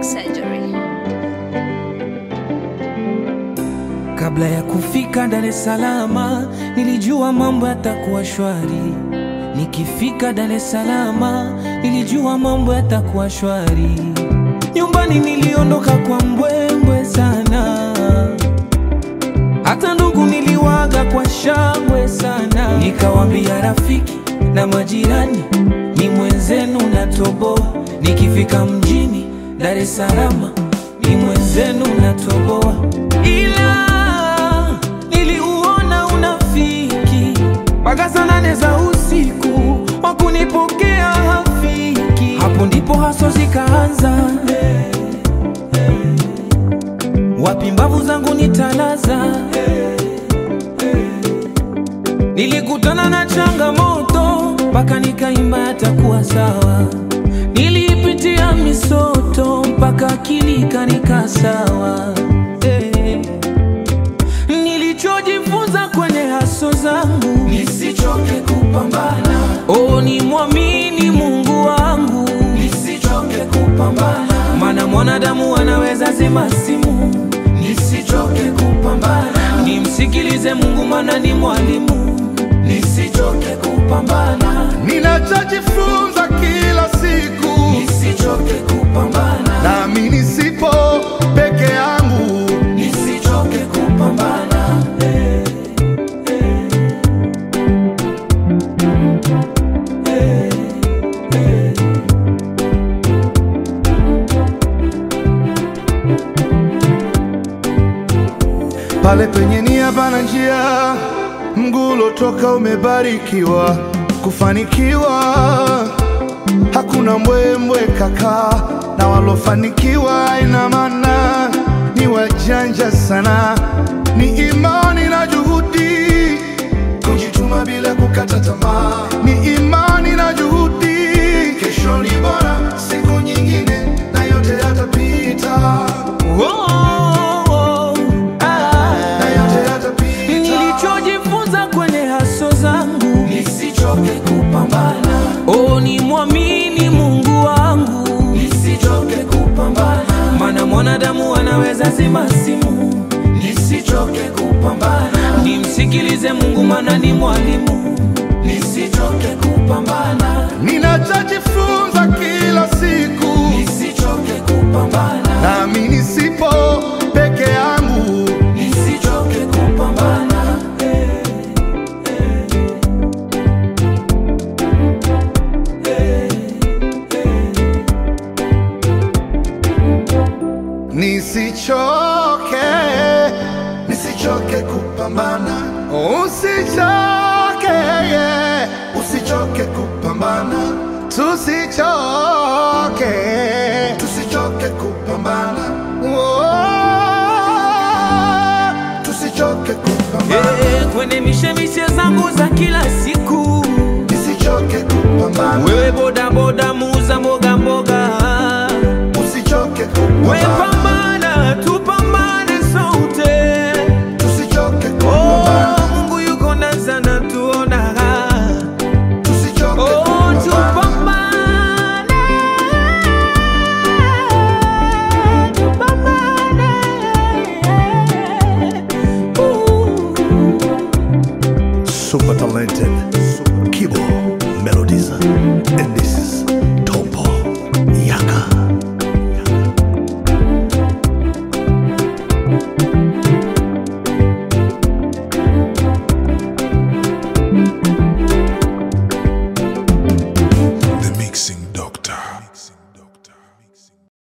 plastic surgery. Kabla ya kufika Dar es Salaam nilijua mambo yatakuwa shwari. Nikifika Dar es Salaam nilijua mambo yatakuwa shwari. Nyumbani niliondoka kwa mbwembwe sana, hata ndugu niliwaga kwa shangwe sana. Nikawambia rafiki na majirani, ni mwenzenu natoboa. Nikifika mjini Dar es Salaam, ni mwenzenu natoboa, ila niliuona unafiki mpaka saa nane za usiku, wakunipokea hafiki. Hapo ndipo haso zikaanza, wapi mbavu zangu nitalaza. Nilikutana na changamoto mpaka nikaimba yatakuwa sawa. Nilipitia misoto mpaka akili ikanika sawa. Eh. Nilichojifunza kwenye haso zangu, nisichoke kupambana. Oh, ni mwamini Mungu wangu, nisichoke kupambana. Maana mwanadamu anaweza zima simu, nisichoke kupambana. Nimsikilize Mungu, maana ni mwalimu, nisichoke kupambana. Ninachojifunza kila siku, Nisichoke kupambana, nami nisipo peke yangu, nisichoke kupambana. pale penye nia pana njia, mgulo toka umebarikiwa kufanikiwa. Hakuna mbwembwe kaka, na walofanikiwa ina maana ni wajanja sana, ni imani na juhudi, kujituma bila kukata tamaa, ni imani na juhudi. Kesho ni bora, siku nyingine na yote yatapita, Oh, oh, ah. na yote yatapita. Nilichojifunza kwenye haso zangu, nisichoke kupambana. Oh, ni mwamini Mungu wangu, nisichoke kupambana. Maana mwanadamu anaweza zima simu, nisichoke kupambana. Nimsikilize Mungu, maana ni mwalimu, nisichoke kupambana. Ninachojifunza kila siku, Nisichoke kupambana, nami nisipo peke yangu, nisichoke kupambana. nisichoke, nisichoke kupambana, usichoke, usichoke kupambana, tusichoke, tusichoke kupambana, oh, tusichoke kupambana, Eh, kwenye mishemishe zangu za kila siku nisichoke kupambana, wewe bodaboda muuza mboga mboga usichoke we kupambana, pambana tupambane sote tusichoke oh, kupambana, Mungu yuko na sana tuona tusichoke oh, kupambana. tupambane tupambane uh. super talented Kibo Melodies and this